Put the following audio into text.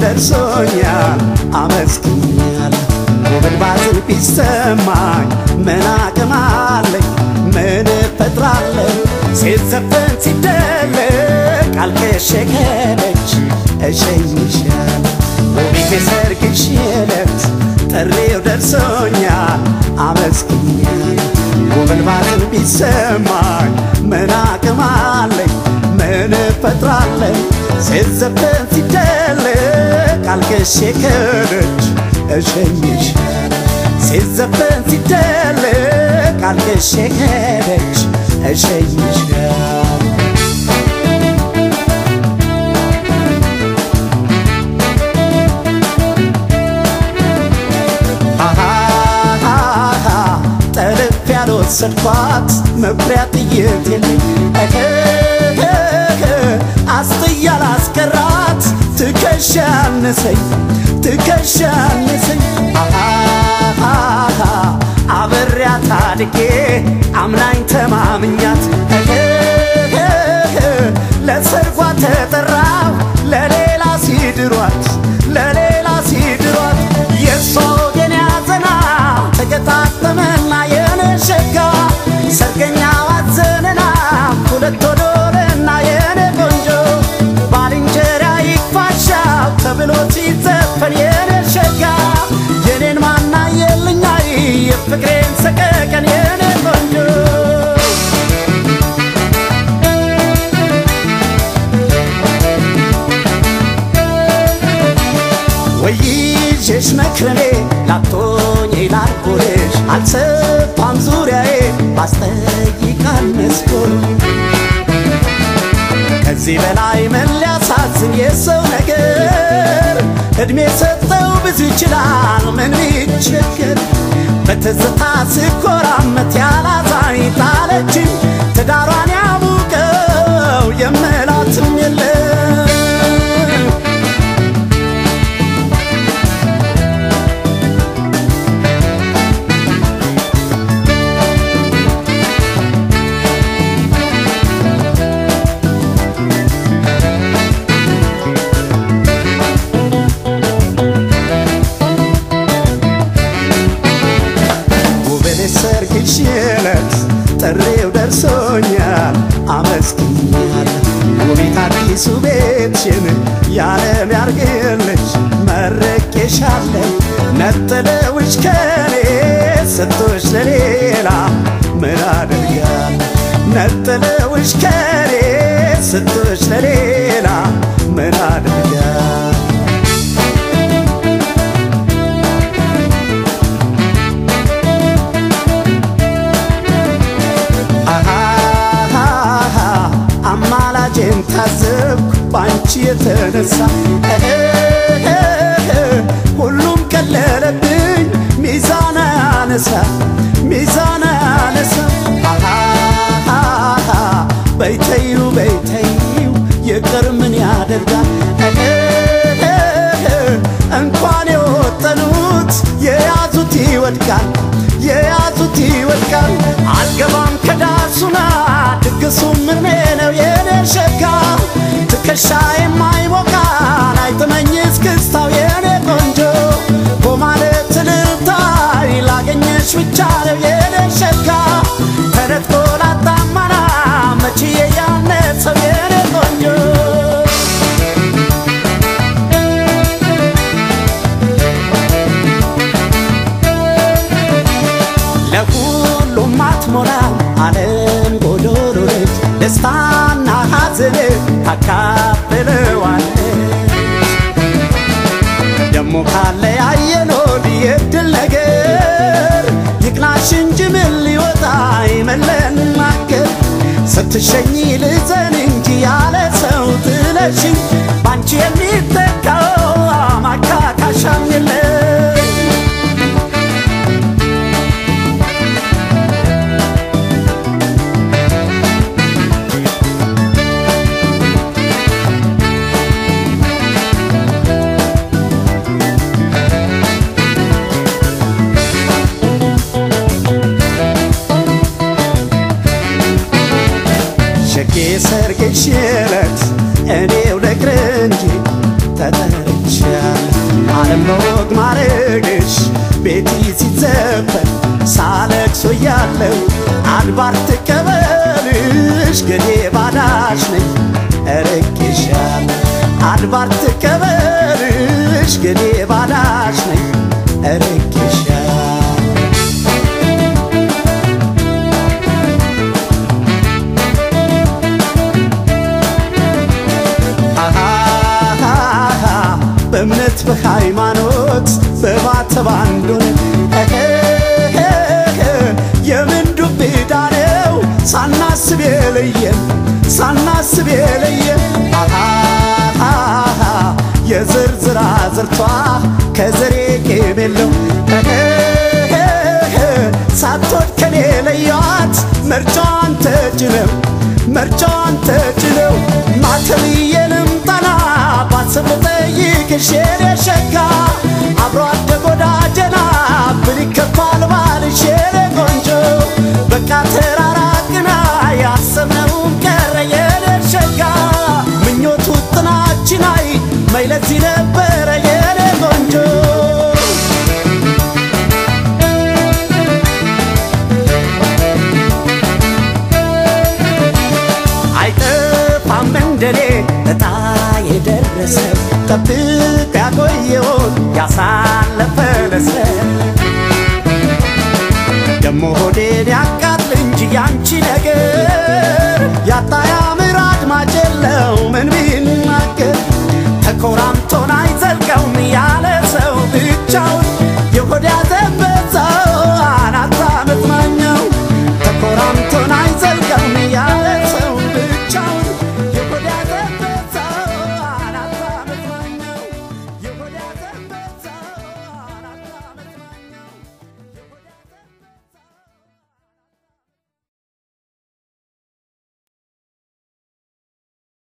ደርሶኛል አመስግኛለሁ። ውብን ባዝን ቢሰማኝ ምን አቅም አለኝ? ምን እፈጥራለሁ? ሲዘፈን ሲደለቅ አልከሸከለች እሸኝሻለሁ ውቢት የሰርግሽ ዕለት ጥሪው ደርሶኛል አመስግኛለሁ። ውብን ባዝን ቢሰማኝ ምን አቅም አለኝ? ምን እፈጥራለሁ? ሲዘፈን ሲደለቅ አልከሸከለች እሸኝሻለሁ ሲዘፈን ሲደለቅ አልከሸከለች እሸኝሻለሁ አሃሃሃ ጠልፍ ያልወሰድኳት መኩሪያ ጥይት የለኝ እህህህ አስጥያ ላስቀራት ትከሻ አነሰኝ ትከሻ አነሰኝ አሃሃሃ አብሬያት አድጌ አምናኝ ተማምኛት እህህህ ለሰርጓ ተጠራው ለሌላ ሲድሯት ለሌላ ሲድሯት የእሷ ወገን ያዘና ተገጣጠመና የነሸጋ ሰርገኛ ዋዘነና ሁለት ወዶልና የኔ ቆንጆ ባልንጀራ ይክፋሻው ተብሎ ሲዘፈን የኔ ሸጋ የኔን ማና የልኛይ የፍቅሬን ሰቀቀን የኔ ቆንጆ ወይዤሽ መክረኔ ላቶኝ ላልኩልሽ አልሰፋም ዙሪያዬ ባስጠይቃል መስኮል ከዚህ በላይ ምን ሊያሳዝን የሰው ነገር እድሜ ሰጠው ብዙ ይችላል ምን ቢቸገር በትዝታ ስኮራመት ያላዛኝ ጣለችኝ ትዳሯን ያሙቀው የምላትም የለም ውብን ሰርግሽ ዕለት ጥሪው ደርሶኛል አመስግኛለሁ። ውቢት አዲሱ ቤትሽን ያለም ያርግልሽ መርቄሻለሁ። ነጥለውሽ ከኔ ሰጥቶሽ ለሌላ ምን አደርጋለሁ? ነጥለውሽ ከኔ ሰጥቶሽ ለሌላ ምን አደርጋለሁ? አሃሃሃ አማላጄን ታዘብኩ ባንቺ የተነሳ እህህህ ሁሉም ቀለለብኝ ሚዛን አነሳ ሚዛን አነሳ አሃሃሃ በይተዩ በይተዩ ይቅር ምን ያደርጋል እህህህ እንኳን የወጠኑት የያዙት ይወድቃል የያዙት ይወድቃል አልገባም ከዳሱና ድግሱ ምኔ ነው የኔ ሸጋ ትከሻ የማይሞቃን አይጥመኝ እስክስታው የኔ ቆንጆ በማለት ልታይ ላገኘሽ ብቻ ነው የኔ ሸጋ ተነጥቆ ላጣማና መችዬ ያነሰው የኔ ቆንጆ ለሁሉም አትሞላም ዓለም ጎዶሎ ነች። ደስታና ሐዘን ታካፍለዋለች። ደሞ ካለ ያየኖር የድል ነገር ይቅናሽ እንጂ ምን ሊወጣ ይመለናገር ስትሸኝ ልዘን እንጂ ያለ ሰው ጥለሽኝ ባንቺ የሚተካው ማካካሻም የለም ሸጌ ሰርግሽ ዕለት እኔው ደግረ ባረግሽ ቤቲ ሲዘፈን ሳለቅሶ ያለው አድባር ትቀበልሽ ገኔ ባዳሽ ነኝ እርቄሻል አድባር ትቀበልሽ ገኔ ባዳሽ ነኝ እርቄሻል አሃሃሃ በእምነት በሃይማኖት በባተብ አንዱን የምን ዱብ ዕዳ ነው ሳናስብ የለየን ሳናስብ የለየን አሃሃሃ የዝርዝራ ዝርቷ ከዘሬ ቄም የለው ሳትወድ ከኔ ለያት መርጫዋን ተጭነው መርጫዋን ተጭነው ማተብዬ ልምጠና ባስብ ልጠይቅሽ የኔ ሸጋ አብሮ አደግ ወዳጀና ብል ይከፋል ባልሽ የኔ ቆንጆ በቃ ተራራቅና ያሰብነውን ቀረ የኔ ሸጋ ምኞቱ ጥናችን አይ መይለዚህ ነበረ የኔ ቆንጆ አይጠፋም እንደኔ እጣ የደረሰ ጠብቅ ያቆየውን ያሳለፈ ለሰ ደሞ